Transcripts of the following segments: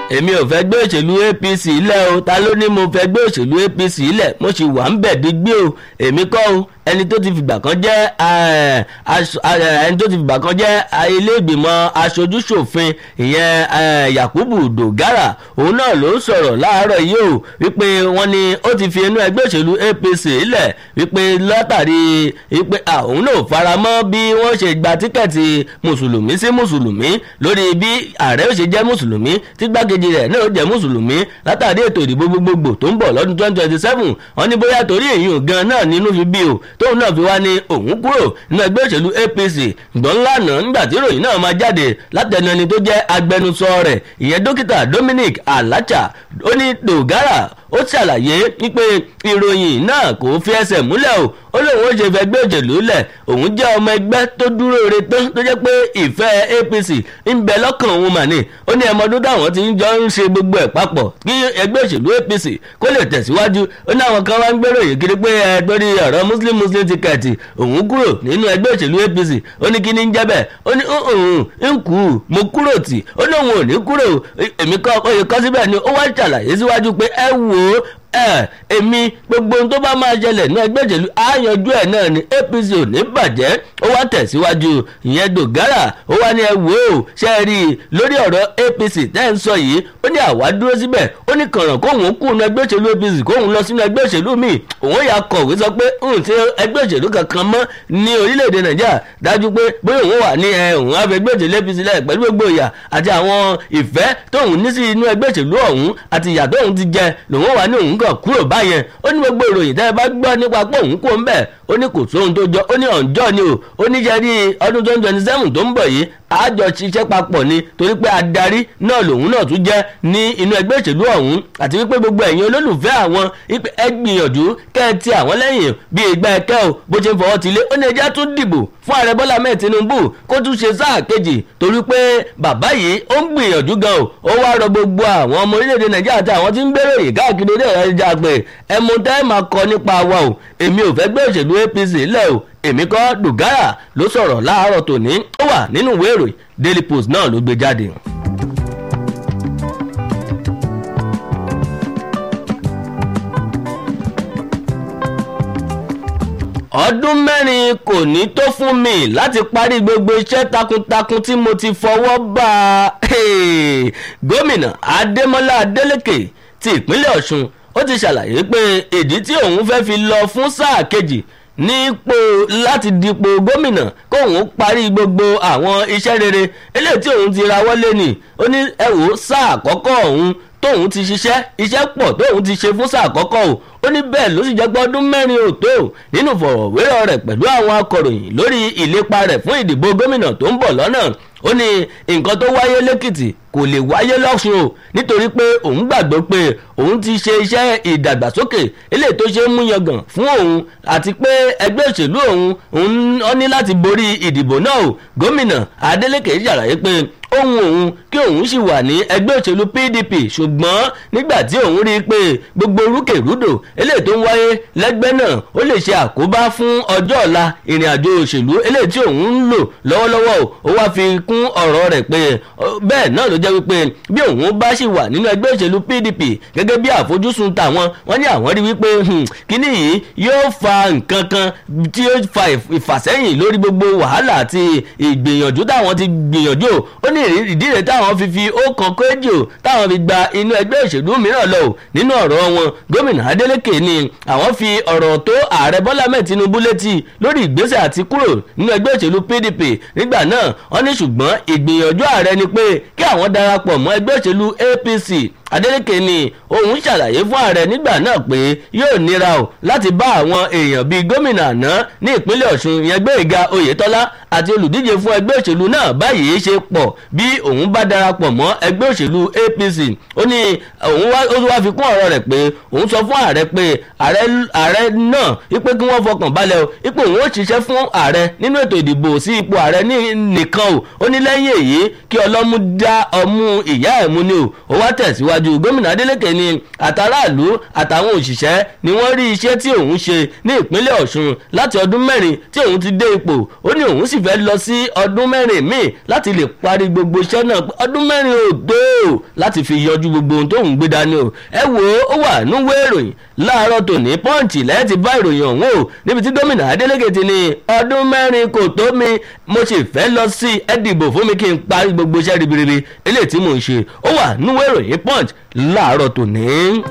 èmi ò fẹ́ gbé òṣèlú apc lẹ̀ o ta ló ní mo fẹ́ gbé òṣèlú apc lẹ̀ mo sì wà ń bẹ̀ dígbé o èmi kọ́ o ẹni tó ti fìgbà kan jẹ́ ẹni tó ti fìgbà kan jẹ́ ilé ìgbìmọ̀ aṣojúṣòfin ìyẹn yakubu dogara òun náà ló ń sọ̀rọ̀ láàárọ̀ yìí o wípé wọ́n ní ó ti fi inú ẹgbẹ́ òṣèlú apc lẹ̀ wípé látàrí wípé òun náà faramọ́ bí wọ́n ṣe gba tíkẹ́ẹ̀tì mùsùlùmí sí mùsùlùmí lórí bí ààrẹ ó ṣe jẹ́ mùsùlùmí tí gbákejì rẹ̀ náà ó jẹ́ mùsùlùmí látàrí ètò ìdìbò gbogbogbò tó ń bọ̀ lọ́dún twenty twenty seven wọ́n ní bóyá torí èyí gan náà nínú fi bí o tóun náà fi wá ní òun kúrò nínú ẹgbẹ́ òṣèlú apc gbọ́n lánàá nígbà tí ìròyìn náà máa jáde látẹnu ẹni tó jẹ́ agbẹnusọ rẹ̀ ìyẹn dókítà dominic alacha ó ní dogara ó ṣàlàyé wípé ìròyìn náà kò fi ẹsẹ̀ múlẹ̀ o ó lóun ó ṣe fẹ́ gbé òṣèlú lẹ̀ òun jẹ́ ọmọ ẹgbẹ́ tó dúró re tán tó jẹ́ pé ìfẹ́ apc ń bẹ lọ́kàn òun mà ní ó ní ẹmọdún táwọn ti ń jọ ń ṣe gbogbo ẹ̀ papọ̀ kí ẹgbẹ́ òṣèlú apc kó lè tẹ̀síwájú ó ní àwọn kan wá ń gbèrò yìí kiri pé ẹ torí ọ̀rọ̀ muslim muslim tikẹ̀tì òun kúrò nínú ẹgbẹ́ òṣèlú apc ó ní kí ni ń jẹ́ bẹ́ẹ̀ ó ní ń kú mo kúrò tì ó ní òun ò ní kúrò èmi kọ́ ó yẹ kọ́ síbẹ̀ ni ó wá ṣàlàyé síwájú pé ẹ wò ó ẹ èmi gbogbo ohun tó bá máa ṣẹlẹ̀ ní ẹgbẹ́ ìṣèlú àyànjú ẹ̀ náà ni apc ò ní bàjẹ́ ó wá tẹ̀síwájú ìyẹn dògárà ó wá ní ẹ wò ó ṣe é rí i lórí ọ̀rọ̀ apc tẹ́ ń sọ yìí ó ní àwa dúró síbẹ̀ ó ní kànràn kóhun kú ní ẹgbẹ́ òṣèlú apc kóhun lọ sínú ẹgbẹ́ òṣèlú míì òun yà kọ̀wé sọ pé ń ṣe ẹgbẹ́ òṣèlú kankan mọ́ ní orílẹ̀-èdè nàìjíríà dájú pé bóyá òun wà ní òun á fẹ́ ẹgbẹ́ òṣèlú apc lẹ̀ pẹ̀lú gbogbo ìyà àti àwọn ìfẹ́ tóun ní sí inú ẹgbẹ́ òṣèlú ọ̀hún àti ìyà tóun ti jẹ lòun wà ní òun kàn kúrò báyẹn ó ní gbogbo ìròyìn tẹ́ ẹ bá gbọ́ nípa pé òun kò ń bẹ̀ ó ní kò sóhun tó jọ ó ní ọ̀njọ́ ni o ó ní jẹ́rí ọdún twenty twenty seven tó ń bọ̀ yìí àjọ ṣiṣẹ́ papọ̀ ni torí pé adarí náà lòun náà tún jẹ́ ní inú ẹgbẹ́ òṣèlú ọ̀hún àti wípé gbogbo ẹ̀yin olólùfẹ́ àwọn ẹ gbìyànjú kẹ́ ẹ ti àwọn lẹ́yìn bí ìgbà ẹ̀kẹ́ o bó ṣe ń fọwọ́ ti lé ó ní ẹjẹ́ tún dìbò fún ààrẹ bọ́lá mẹ́ẹ̀ tinubu kó tún ṣe sáà kejì torí pé bàbá yìí ó ń gbìyànjú gan o ó wá rọ gbogbo àwọn ọmọ orílẹ̀-èdè nàìjíríà àti àwọn tí ń gbèrò yìí káàkiri ilé ẹ̀rọ pé ẹmu tẹ́ máa kọ nípa wa o èmi ò fẹ́ gbé òṣèlú apc lẹ̀ o èmi kọ́ dùgárà ló sọ̀rọ̀ láàárọ̀ tòní ó wà nínú ìwé ìròyìn daily post náà ló gbé jáde. ọdún mẹ́rin kò ní tó fún mi láti parí gbogbo iṣẹ́ takuntakun tí mo ti fọwọ́ bá a gómìnà adémọlá adélèké ti ìpínlẹ̀ ọ̀ṣun ó ti ṣàlàyé pé ìdí tí òun fẹ́ fi lọ fún sáà kejì nípò láti dipò gómìnà kóun parí gbogbo àwọn iṣẹ́ rere eléyìí tí òun ti rawọ́ lé ni ó ní ẹ wò sáà àkọ́kọ́ òun tóun ti ṣiṣẹ́ iṣẹ́ pọ̀ tóun ti ṣe fún sáà àkọ́kọ́ o ó ní bẹ́ẹ̀ ló sì jẹ́ pé ọdún mẹ́rin ò tó nínú fọ̀rọ̀wérọ̀ rẹ̀ pẹ̀lú àwọn akọ̀ròyìn lórí ìlépa rẹ̀ fún ìdìbò gómìnà tó ń bọ̀ lọ́nà ó ní nǹkan tó wáyé lẹ́kìtì kò lè wáyé lọ́sùn o nítorí pé òun gbàgbọ́ pé òun ti ṣe iṣẹ́ ìdàgbàsókè eléyìí tó ṣe é mú yangàn fún òun àti pé ẹgbẹ́ òṣèlú òun òun ó ní láti borí ìdìbò náà o gómìnà adeleke ṣàlàyé pé ohun òun kí òun sì wà ní ẹgbẹ́ òṣèlú pdp ṣùgbọ́n nígbà tí òun rí i pé gbogbo rúkèrúdò eléyìí tó ń wáyé lẹ́gbẹ́ náà ó lè ṣe àkóbá fún ọjọ́ ọ̀la ìrìn àjò òṣèlú eléyìí tí òun ń lò lọ́wọ́lọ́wọ́ ó wá fi kún ọ̀rọ̀ rẹ̀ pé bẹ́ẹ̀ náà ló jẹ́ wípé bí òun bá sì wà nínú ẹgbẹ́ òṣèlú pdp gẹ́gẹ́ bí àfojúsùn tàwọn wọ́n ní àwọn rí wípé kíní yìí yóò fa nǹkan kan tí yóò fa ìfàsẹ́yìn lórí gbogbo wàhálà àti ìgbìyànjú táwọn ti gbìyànjú ó ní ìdí rẹ̀ táwọn fi fi ọkàn kéjì o táwọn fi gba inú ẹgbẹ́ òṣèlú mìíràn lọ o nínú ọ̀rọ̀ wọn gómìnà adeleke ni àwọn fi ọ̀rọ̀ tó ààrẹ bọ́lá mẹ́ẹ̀ tinubu létí lórí ìgbésẹ̀ àti kúrò nínú ẹgbẹ́ òṣèlú pdp nígbà náà wọ́n ní ṣùgbọ́n ìgbìyànjú ààrẹ ni pé kí àwọn darapọ̀ mọ́ ẹgbẹ́ òṣèlú apc adeleke ni òun ṣàlàyé fún ààrẹ nígbà náà pé yóò nira o láti bá àwọn èèyàn bíi gómìnà àná ní ìpínlẹ̀ ọ̀ṣun yẹn gbẹ̀ngà oyetola àti olùdíje fún ẹgbẹ́ òṣèlú náà báyìí ṣe pọ̀ bí òun bá darapọ̀ mọ́ ẹgbẹ́ òṣèlú apc ó ní òun wá ó wá fi kún ọ̀rọ̀ rẹ̀ pé òun sọ fún ààrẹ pé ààrẹ náà wípé kí wọ́n fọkàn balẹ̀ o ipò òun ó ṣiṣẹ́ fún ààrẹ nínú ètò ìdìbò sí ipò ààrẹ nìkan o ó ní lẹ́yìn èyí kí ọlọ́mú dá ọmú ìyá ẹ̀ mú ni o ó wá tẹ̀síwájú síwájú gómìnà adeleke ni àtàràlú àtàwọn òṣìṣẹ́ ni wọ́n rí iṣẹ́ tí òun ṣe ní ìpínlẹ̀ ọ̀ṣun láti ọdún mẹ́rin tí òun ti dé ipò ó ní òun sì fẹ́ lọ sí ọdún mẹ́rin míì láti lè parí gbogbo iṣẹ́ náà ọdún mẹ́rin ò tó láti fi yọjú gbogbo ohun tó ń gbé dání o ẹ wò ó wà núwé ìròyìn láàárọ̀ tòní pọ́ǹchì lẹ́yìn ti bá ìròyìn ọ̀hún o níbi tí gómìnà Adeleke ti ní ọdún mẹ́rin kò tó mi mo sì fẹ́ lọ sí ẹ dìbò fún mi kí n parí gbogbo iṣẹ́ ribiribi eléyìí tí mò ń ṣe ó wà núwé ìròyìn punch láàárọ̀ tòní.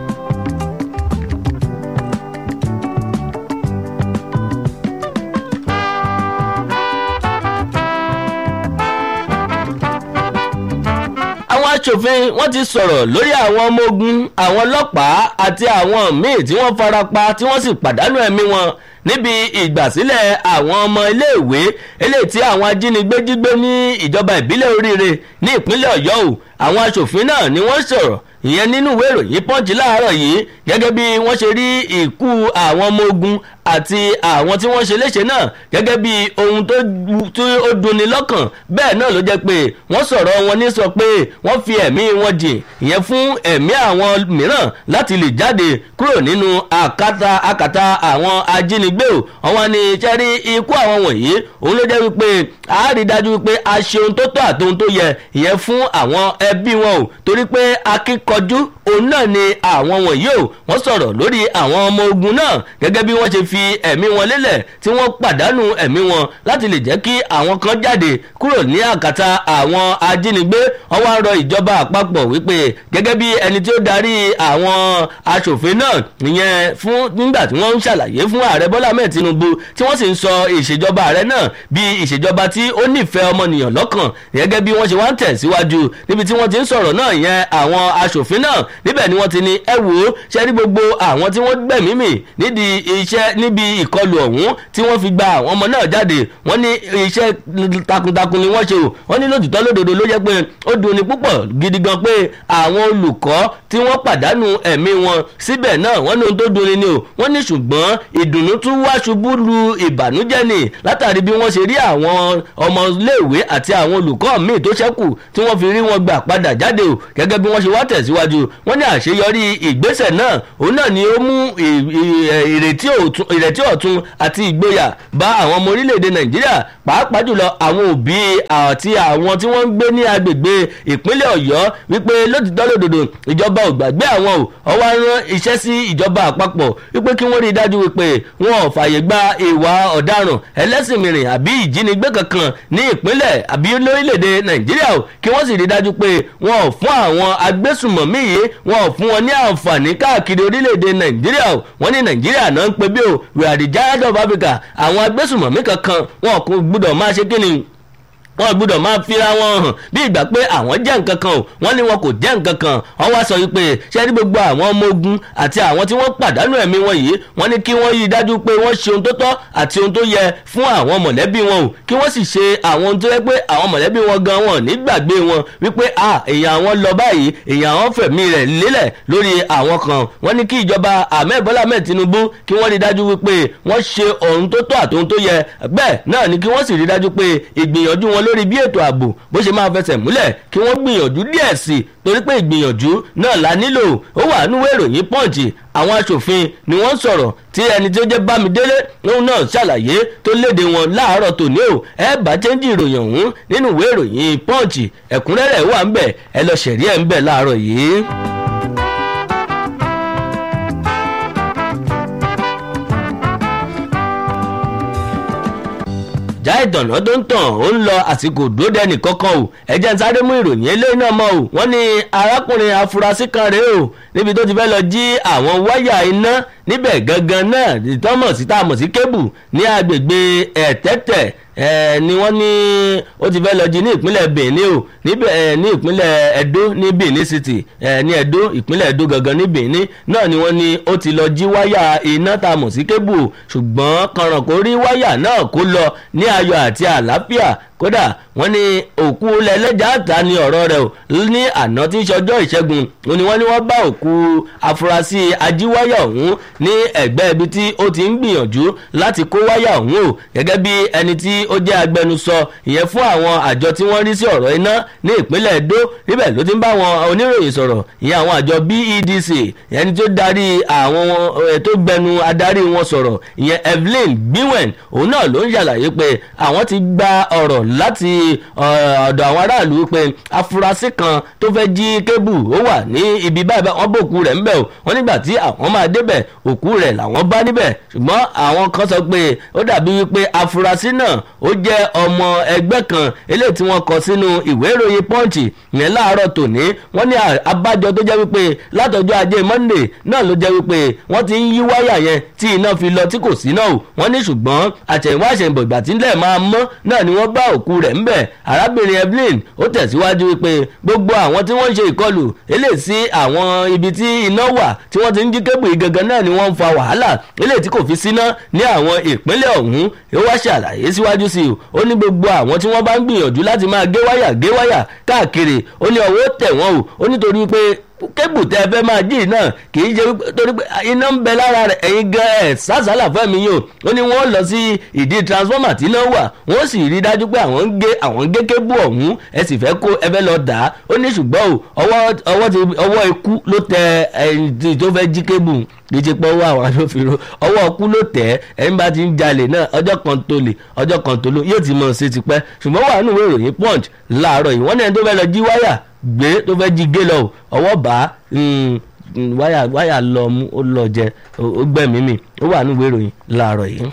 àwọn aṣòfin wọ́n ti sọ̀rọ̀ lórí àwọn ọmọ ogun àwọn ọlọ́pàá àti àwọn míì tí wọ́n farapa tí wọ́n sì pàdánù ẹ̀mí wọn níbi ìgbàsílẹ̀ àwọn ọmọ iléèwé eléyìí tí àwọn ajínigbé jí gbé ní ìjọba ìbílẹ̀ oríire ní ìpínlẹ̀ ọ̀yọ́ o àwọn aṣòfin náà ni wọ́n sọ̀rọ̀ ìyẹn nínú ìwé ìròyìn pọ́ǹchì láàárọ̀ yìí gẹ́gẹ́ bí wọ́n ṣe rí ìkú àwọn ọmọ ogun àti àwọn tí wọ́n ṣe léṣe náà gẹ́gẹ́ bí ohun tó ó dunni lọ́kàn bẹ́ẹ̀ náà ló jẹ́ pé wọ́n sọ̀rọ̀ wọn ní sọ pé wọ́n fi ẹ̀mí wọn jìn ìyẹn fún ẹ̀mí àwọn mìíràn láti lè jáde kúrò nínú àkàtà àkàtà àwọn ajínigbé o àwọn ni iṣẹ́ rí ikú àwọn wọ̀nyí òun ló jẹ́ wípé a rí dájú wípé a ṣe ohun tó tọ́ àti ohun tó yẹ ìyẹn fún àwọn ẹbí wọn o torí pé akíkanjú òun náà ni àwọn wọ̀nyí o wọ́n sọ̀rọ̀ lórí àwọn ọmọ ogun náà gẹ́gẹ́ bí wọ́n ṣe fi ẹ̀mí wọn lélẹ̀ tí wọ́n pàdánù ẹ̀mí wọn láti lè jẹ́ kí àwọn kan jáde kúrò ní àkàtà àwọn ajínigbé wọ́n wá rọ ìjọba àpapọ̀ wípé gẹ́gẹ́ bí ẹni tí ó darí àwọn aṣòfin náà ìyẹn fún nígbà tí wọ́n ń ṣàlàyé fún ààrẹ bọ́lá mẹ́ẹ̀ tinubu tí wọ́n sì ń sọ ìṣèjọba ààrẹ náà bí ìṣèjọba tí ó nífẹ̀ẹ́ ọmọnìyàn lọ́kàn gẹ́gẹ́ bí wọ́n ṣe wá ń tẹ̀síwájú níbi tí wọ́n ti ń sọ̀rọ̀ náà ìyẹn àwọn aṣòfin náà níbẹ̀ ni wọ́n ti ní ẹ wò ó ṣe rí gbogbo àwọn tí wọ́n gbẹ̀mí mì nídìí iṣẹ́ níbi ìkọlù ọ̀hún tí wọ́n fi gba àwọn ọmọ náà jáde wọ́n ní iṣẹ́ takuntakun ni wọ́n ṣe o wọ́n ní lótìtọ́ lódodo ló jẹ́ pé ó dunni púpọ̀ gidi gan pé àwọn olùkọ́ tí wọ́n pàdánù ẹ̀mí wọn síbẹ̀ náà wọ́n ní ohun tó dunni ni o wọ́n ní ṣùgbọ́n ìdùnnú tún wá ṣubú lu ìbànújẹ́ ni látàrí bí wọ́n ṣe rí àwọn ọmọléèwé àti àwọn olùkọ́ míì tó ṣẹ́kù tí wọ́n fi rí wọn gbà padà jáde o gẹ́gẹ́ bí wọ́n ṣe wá tẹ̀síwájú wọ́n ní àṣeyọrí ìgbésẹ̀ náà òun náà ni ó mú ìrètí ọ̀tun àti ìgboyà bá àwọn ọmọ orílẹ̀-èdè nàìjíríà pàápàá jùlọ àwọn òbí àti àwọn tí wọ́n ń gbé ní agbègbè ìpínlẹ̀ ọ̀yọ́ wípé lótìtọ́ lódodo ìjọba ò gbàgbé àwọn ò ọwọ́ rán iṣẹ́ sí ìjọba àpapọ̀ wípé kí wọ́n rí i dájú wípé wọn ò fààyè gba ìwà ọ̀daràn ẹlẹ́sìn mìíràn àbí ìjínigbé kankan ní ìpínlẹ̀ àbí lórílẹ̀‐èdè nàìjíríà o kí wọ́n sì rí i dájú pé wọn ò fún àwọn agbésùmọ̀mí yìí wọn ò fún wọn ní àǹfààní káàkiri orílẹ̀‐èdè nàìjíríà o wọ́n ní nàìjíríà náà ń pe bí o we are the giant of africa àwọn agbésùmọ̀mí kankan wọn kò gbúdọ̀ máa ṣe kí ni wọn gbúdọ̀ máa fira wọn hàn bí ìgbà pé àwọn jẹ́ nǹkan kan o wọ́n ní wọn kò jẹ́ nǹkan kan wọ́n wá sọ wípé ṣé ní gbogbo àwọn ọmọ ogun àti àwọn tí wọ́n pàdánù ẹ̀mí wọn yìí wọ́n ní kí wọ́n yí dájú pé wọ́n ṣe ohun tó tọ́ àti ohun tó yẹ fún àwọn mọ̀lẹ́bí wọn o kí wọ́n sì ṣe àwọn ohun tó yẹ pé àwọn mọ̀lẹ́bí wọn gan wọn ní gbàgbé wọn wípé a èèyàn àwọn lọ báyìí èèyàn àwọn fẹ̀mí rẹ̀ lélẹ̀ lórí àwọn kan wọ́n ní kí ìjọba ahmed bọ́lá ahmed tinubu kí wọ́n rí dájú wípé wọ́n ṣe ohun tó tọ́ àti ohun tó yẹ bẹ́ẹ̀ náà ni kí wọ́n sì rí dájú pé ìgbìyànjú wọn lórí bí ètò ààbò bó ṣe máa fẹsẹ̀ múlẹ̀ kí wọ́n gbìyànjú díẹ̀ sí i torí pé ìgbìyànjú náà la nílò ó wà núwé ìròyìn pọ́ǹchì àwọn aṣòfin ni wọ́n sọ̀rọ̀ tí ẹni tí ó jẹ́ bámidélé lóun náà ṣàlàyé tó léde wọn láàárọ̀ tòní o ẹ bá chẹ́ńjì ìròyìn ọ̀hún nínú ìwé ìròyìn pọ́ǹchì ẹ̀kúnrẹ́rẹ́ wà ń bẹ̀ ẹ lọ ṣẹ̀rí ẹ̀ ń bẹ̀ láàárọ̀ yìí. já ìtànà tó ń tàn ó ń lọ àsìkò dúró dẹni kankan o ẹjẹ ń sáré mú ìròyìn eléyìí náà mọ o wọ́n ní arákùnrin afurasí kan rèé o níbi tó ti fẹ́ lọ jí àwọn wáyà iná níbẹ̀ gangan náà ìtọ́mọ̀ sí tá a mọ̀ sí kébù ní agbègbè ẹ̀tẹ́tẹ̀ ẹ ni wọ́n ní ó ti fẹ́ lọ jí ní ìpínlẹ̀ benin o níbẹ̀ ẹ ní ìpínlẹ̀ edo ní benin city ẹ ní edo ìpínlẹ̀ edo gangan ní benin náà ni wọ́n ní ó ti lọ jí wáyà iná tá a mọ̀ sí kébù o ṣùgbọ́n kànràn kó rí wáyà náà kó lọ ní ayọ̀ àti àlàáfíà kódà wọ́n ní òkú lẹ́lẹ́jà àtà ni ọ̀rọ̀ rẹ̀ o ní àná tí ń ṣọjọ́ ìṣẹ́gun òní wọ́n ní wọ́n bá òkú afurasí ajíwáyà ọ̀hún ní ẹ̀gbẹ́ ibi tí ó ti ń gbìyànjú láti kó wáyà ọ̀hún o gẹ́gẹ́ bí ẹni tí ó jẹ́ agbẹnusọ ìyẹn fún àwọn àjọ tí wọ́n rí sí ọ̀rọ̀ iná ní ìpínlẹ̀ Edo níbẹ̀ ló ti ń bá àwọn oníròyìn sọ̀rọ̀ ìyẹn àwọn àjọ BEDC ẹni tó darí àwọn tó gbẹnu adarí wọn sọ̀rọ̀ ìyẹn Evelyn Gbiwen òun náà ló ń ṣàlàyé pé àwọn ti gba ọ̀rọ̀ láti ọ̀dọ̀ àwọn aráàlú pé afurasí kan tó fẹ́ jí kébù ó wà ní ibi báyìí wọ́n bó òkú rẹ̀ ńbẹ̀ o wọ́n nígbà tí àwọn máa débẹ̀ òkú rẹ̀ làwọn bá níbẹ̀ ṣùgbọ́n àwọn kan sọ pé ó dàbí wípé afurasí náà ó jẹ́ ọmọ ẹgbẹ́ kan eléyìí tí wọ́n kọ sínú ìwé ìròyìn Punch yẹn láàárọ̀ tòní wọ́n ní abájọ tó jẹ́ wípé látọjọ́ ajé Monday náà ló jẹ́ wípé wọ́n ti ń yí wáyà yẹn tí iná fi lọ tí kò sí náà o wọ́n ní ṣùgbọ́n àtẹ̀yìnwá àṣẹ̀yìnbọ̀ ìgbà tí ńlẹ̀ máa mọ́ náà ni wọ́n bá òkú rẹ̀ ńbẹ̀ arábìnrin Evelyn ó tẹ̀síwájú wípé gbogbo àwọn tí wọ́n ń ṣe ìkọlù eléyìí sí àwọn ibi tí iná wà tí wọ́n ti ń jí kébù ìgangan náà ni wọ́n ń fa wàhálà eléyìí tí kò fi síná ní àwọn ìpínlẹ̀ ọ̀hún ó wá ṣàlàyé síwájú sí i ó ní gbogbo àwọn tí wọ́n bá ń gbìyànjú láti máa gé wáyà gé wáyà káàkiri ó ní ọwọ́ tẹ̀ wọ́n o ó nítorí pé kébù tẹ fẹ́ máa jí náà kì í ṣe torí pé iná ń bẹ lára rẹ̀ ẹ̀yin gan ẹ̀ sásàlà fẹ́mi yìí o ó ní wọ́n lọ sí ìdí transformer tí iná wà wọ́n sì rí dájú pé àwọn ń gé àwọn ń gé kébù ọ̀hún ẹ sì fẹ́ kó ẹ fẹ́ lọ dà á ó ní ṣùgbọ́n o ọwọ́ ọwọ́ ti ọwọ́ ikú ló tẹ ẹni tó fẹ́ jí kébù kì í ṣe pé ọwọ́ àwọn aṣòfinro ọwọ́ ikú ló tẹ̀ ẹni bá ti ń jalè náà ọjọ́ kan tó lè ọjọ́ kan tó lò yóò ti mọ̀ ṣe tipẹ́ ṣùgbọ́n wà nínú ìwé ìròyìn punch láàárọ̀ yìí wọ́n ní ẹni tó fẹ́ lọ jí wáyà gbé tó fẹ́ jí gé lọ ọwọ́ bá wáyà wáyà lọ mú ó lọ jẹ ó gbẹ̀mí mi ó wà nínú ìwé ìròyìn láàárọ̀ yìí.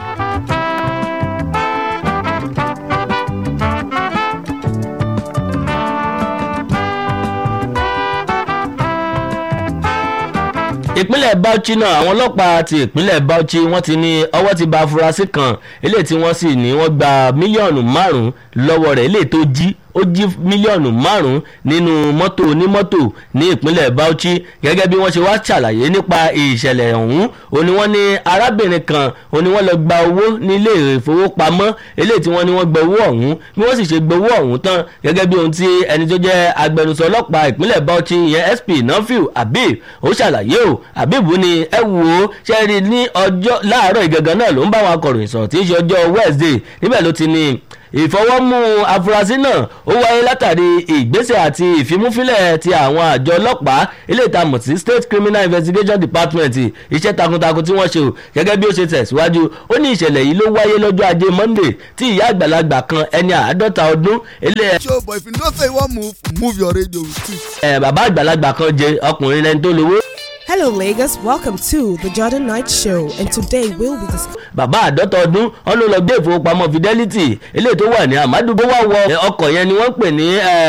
ìpínlẹ̀ Bauchi náà àwọn ọlọ́pàá ti ìpínlẹ̀ Bauchi wọ́n ti ní ọwọ́ ti bà afurasí kan eléyìí tí wọ́n sì ní wọ́n gba mílíọ̀nù márùn-ún lọ́wọ́ rẹ̀ eléyìí tó jí ó jí mílíọ̀nù márùn-ún nínú mọ́tò onímọ́tò ní ìpínlẹ̀ Bauchi gẹ́gẹ́ bí wọ́n ṣe wá ṣàlàyé nípa ìṣẹ̀lẹ̀ ọ̀hún òní wọ́n ní arábìnrin kan òní wọ́n lọ gba owó nílé ìfowópamọ́ eléyìí tí wọ́n ní wọ́n gba owó ọ̀hún bí wọ́n sì ṣe gba owó ọ̀hún tán gẹ́gẹ́ bí ohun tí ẹni tó jẹ́ agbẹnusọ ọlọ́pàá ìpínlẹ̀ Bauchi ìyẹn SP Nafiu Habib ó ṣàlàyé o Habib ní ẹ wò ó ṣe rí ní ọjọ́ láàárọ̀ ìgangan náà ló ń bá wọn akọ̀ròyìn sọ̀rọ̀ tí í ṣe ọjọ́ Wednesday níbẹ̀ ló ti ní ìfọwọ́mú afurasí náà ó wáyé látàrí ìgbésẹ̀ àti ìfimúfilẹ̀ ti àwọn àjọ ọlọ́pàá ilé ìtamọ̀ sí state criminal investigation department iṣẹ́ takuntakun tí wọ́n ṣe o gẹ́gẹ́ bí ó ṣe tẹ̀síwájú ó ní ìṣẹ̀lẹ̀ yìí ló wáyé lọ́jọ́ ajé monday tí ìyá àgbàlagbà kan ẹni àádọ́ta ọdún ilé show but if you know say you wan move move your radio with it. ẹ̀ bàbá àgbàlagbà kan jẹ ọkùnrin lẹni tó lówó Hello, Lagos. Welcome to the Jordan Knight Show, and today we'll be discussing. bàbá àádọ́ta ọdún wọn ló lọ gbé ìfowópamọ́ fidelity eléyìí tó wà ní amadu bó wà wọ ọkọ̀ yẹn ni wọ́n pè ní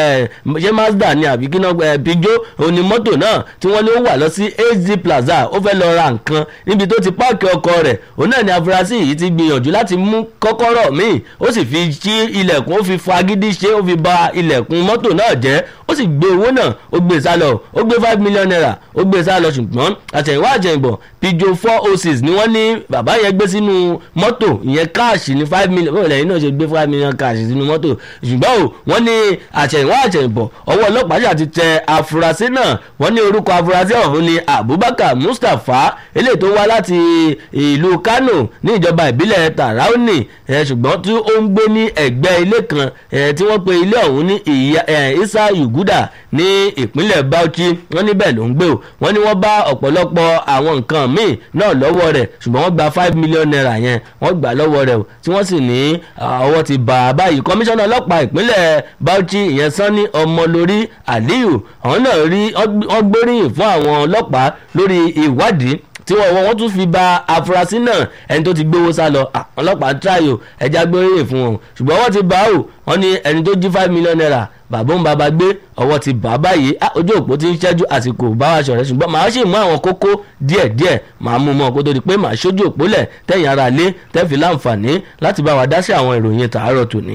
ṣé mazda ni àbí kí náà pijó òní mọ́tò náà tí wọ́n ní ó wà lọ sí az plaza ó fẹ́ lọ ra nǹkan níbi tó ti páàkì ọkọ̀ rẹ̀ òun náà ni afurasí yìí ti gbìyànjú láti mú kọ́kọ́rọ́ míì ó sì fi ṣí ilẹ̀kùn ó fi fagídí ṣe ó fi ba ilẹ̀kùn mọ́tò náà jẹ́ ó sì gbé owó náà ó gbé sá lọ ó gbé five million naira ó gbé sá lọ ṣùgbọ́n àtẹ̀yìnwá àtẹ̀yìnbọ̀ pijó four oh six ni wọ́n ní bàbá yẹn gbé sínú mọ́tò ìyẹn káàṣì ní five million bóyá lẹ́yìn náà ṣe gbé five million káàṣì sínú mọ́tò ṣùgbọ́n o wọ́n ní àtẹ̀yìnwá àtẹ̀yìnbọ̀ ọwọ́ ọlọ́pàá ṣáà ti tẹ afurasí náà wọ́n ní orúkọ afurasí ọ̀hún ni abubakar mustapha eléyìí tó wá láti ìlú kano ní ìjọba ìbílẹ̀ tarauni ṣùgbọ́n tí ó ń gbé ní ẹ̀gbẹ́ ilé kan tí wọ́n pe ilé ọ̀hún ní isa yuguda ní ìpínlẹ̀ bauchi wọ́n níbẹ̀ ló ń gbé o wọ́n ní wọ́n bá ọ̀pọ̀lọpọ̀ àwọn nǹkan míì náà lọ́wọ́ rẹ̀ ṣùgbọ́n wọ́n gba five million naira yẹn wọ́n gbà lọ́wọ́ rẹ̀ o tí wọ́n sì ní ọwọ́ ti bà á báyìí kọmíṣánná ọlọ́pàá ìpínlẹ̀ bauchi ìyẹn sanni ọmọlórí aliyu àwọn náà rí wọ́n gbóríyìn fún àwọn ọlọ́pàá lórí ìwádìí tí wọ́n wọ́n tún fi ba afurasí náà ẹni tó ti gbowó sá lọ ọlọ́pàá tíráyò ẹja gbóríyìn fún wọn ṣùgbọ́n wọ́n ti bá o wọ́n ní ẹni tó jí five million naira bàbá ń bàbá gbé ọwọ́ ti bà á báyìí ojú òpó ti ń ṣẹ́jú àsìkò bá wa ṣọ̀rẹ́ ṣùgbọ́n màá sì mú àwọn kókó díẹ̀ díẹ̀ màá mú mọ́ kó tó di pé màá ṣojú òpó lẹ̀ tẹ̀yìn ara lé tẹ́fì láǹfààní láti bá wa dá sí àwọn ìròyìn tàárọ̀ tòní.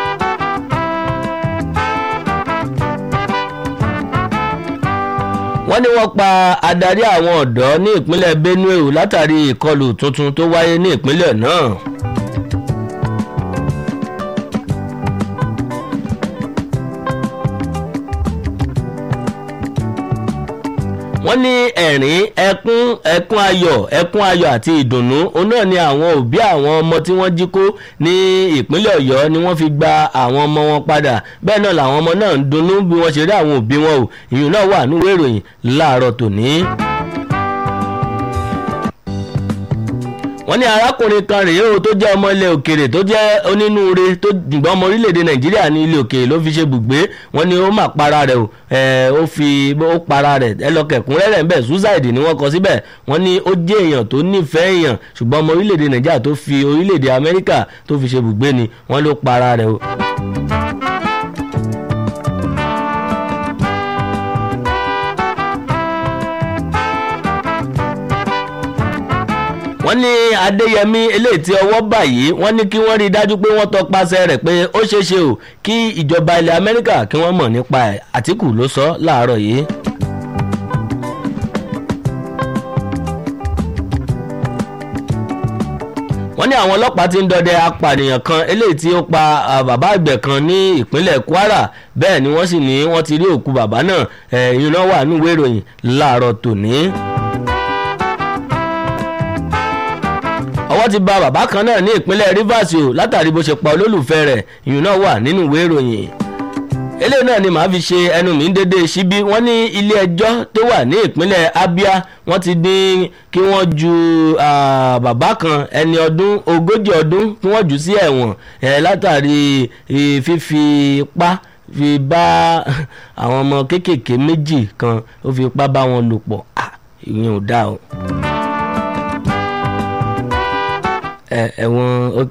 wọ́n wọ́n ní wọ́n pa adarí àwọn ọ̀dọ́ ní ìpínlẹ̀ benue o látàrí ìkọlù tuntun tó wáyé ní ìpínlẹ̀ náà. wọ́n ní ẹ̀rín ẹkún ẹkún ayọ̀ ẹkún ayọ̀ àti ìdùnnú òun náà ni àwọn òbí àwọn ọmọ tí wọ́n jí kó ní ìpínlẹ̀ ọ̀yọ́ ni wọ́n fi gba àwọn ọmọ wọn padà bẹ́ẹ̀ náà làwọn ọmọ náà ń dunnú bí wọ́n ṣe rí àwọn òbí wọn o ìyún náà wà nínú ìròyìn láàárọ̀ tòní. wọ́n ní arákùnrin kan rèé o tó jẹ́ ọmọ ilẹ̀ òkèrè tó jẹ́ onínúure tó dùgbọ́n ọmọ orílẹ̀-èdè nàìjíríà ní ilé òkèrè ló fi ṣe bùgbé wọ́n ní ó mà para rẹ̀ o ó fi ó para rẹ̀ ẹ lọ kẹ̀kúnrẹ́rẹ́ ńbẹ̀ suicide ni wọ́n kọ síbẹ̀ wọ́n ní ó jẹ́ èèyàn tó nífẹ̀ẹ́ èèyàn ṣùgbọ́n ọmọ orílẹ̀-èdè nàìjíríà tó fi orílẹ̀-èdè amẹ́ríkà tó fi ṣe bùgbé ni wọ́n ló para rẹ̀ o. wọ́n ní adéyẹmí eléyìí tí ọwọ́ báyìí wọ́n ní kí wọ́n rí i dájú pé wọ́n tọpasẹ̀ rẹ̀ pé ó ṣeé ṣe o kí ìjọba ilẹ̀ amẹ́ríkà kí wọ́n mọ̀ nípa ẹ̀ àtìkù ló sọ láàárọ̀ yìí. wọ́n ní àwọn ọlọ́pàá ti ń dọdẹ apànìyàn kan eléyìí tí ó pa bàbá àgbẹ̀ kan ní ìpínlẹ̀ kwara bẹ́ẹ̀ ni wọ́n sì ní wọ́n ti rí òkú bàbá náà ẹ̀yìn náà wà níwèé ìròyìn láàárọ̀ tòní. ọwọ́ ti ba bàbá kan náà ní ìpínlẹ̀ rivers o látàrí bó ṣe pa olólùfẹ́ rẹ̀ ìyún náà wà nínú ìwé ìròyìn eléyìí náà ni màá fi ṣe ẹnu mi ń dédé síbí wọ́n ní ilé ẹjọ́ tó wà ní ìpínlẹ̀ abia wọ́n ti dín kí wọ́n ju bàbá kan ẹni ọdún ogójì ọdún kí wọ́n jù sí ẹ̀wọ̀n látàrí fífi ipá fi bá àwọn ọmọ kéékèèké méjì kan ó fi ipá bá wọn lò pọ̀ ìyẹn ò dáa o ẹ̀wọ̀n ok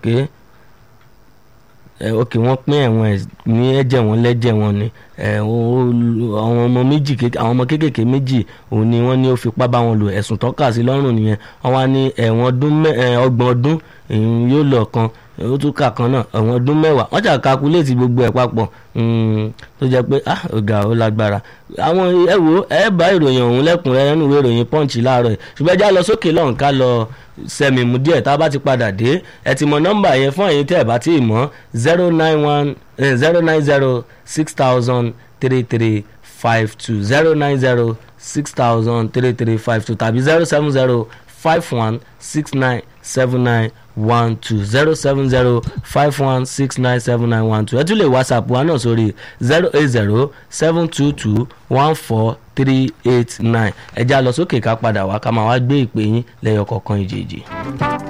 ok wọ́n pín ẹ̀wọ̀n ní ẹ̀jẹ̀ wọn lẹ́jẹ̀ wọn ni àwọn ọmọ méjì àwọn ọmọ kéékèèké méjì òun ni wọ́n ní ó fipá bá wọn lò ẹ̀sùn tọ́ka sí lọ́rùn nìyẹn wọ́n wá ní ẹ̀wọ̀n ọgbọ̀n ọdún yóò lọ kan ó tún kà kan náà ẹ̀wọ̀n ọdún mẹ́wàá wọ́n ṣà kakuléètì gbogbo ẹ̀ papọ̀ tó jẹ́ pé ah ọ̀gá ó lágbára àwọn ẹ wo ẹ bá ìròyìn ọ̀hún lẹ́kùnrẹ́rẹ́ nínú ìwé ìròyìn punch láàárọ̀ yìí ṣùgbọ́n ẹ já lọ sókè lọ́hùn ká lọ sẹ́mi mu díẹ̀ tá a bá ti padà dé ẹ ti mọ nọ́mbà yẹn fún ẹ̀yin tẹ́ ẹ bá ti mọ̀ zero nine one zero nine zero six thousand three three five two zero nine zero six thousand three three five two tàbí zero seven zero five one six nine seven nine one two zero seven zero five one six nine seven nine one two ẹ tún lè whatsapp wa náà sórí zero eight zero seven two two one four three eight nine ẹ já lọ sókè ká padà wá ká máa wá gbé ìpè yín lẹ́yọ kọ̀ọ̀kan ìjèjì.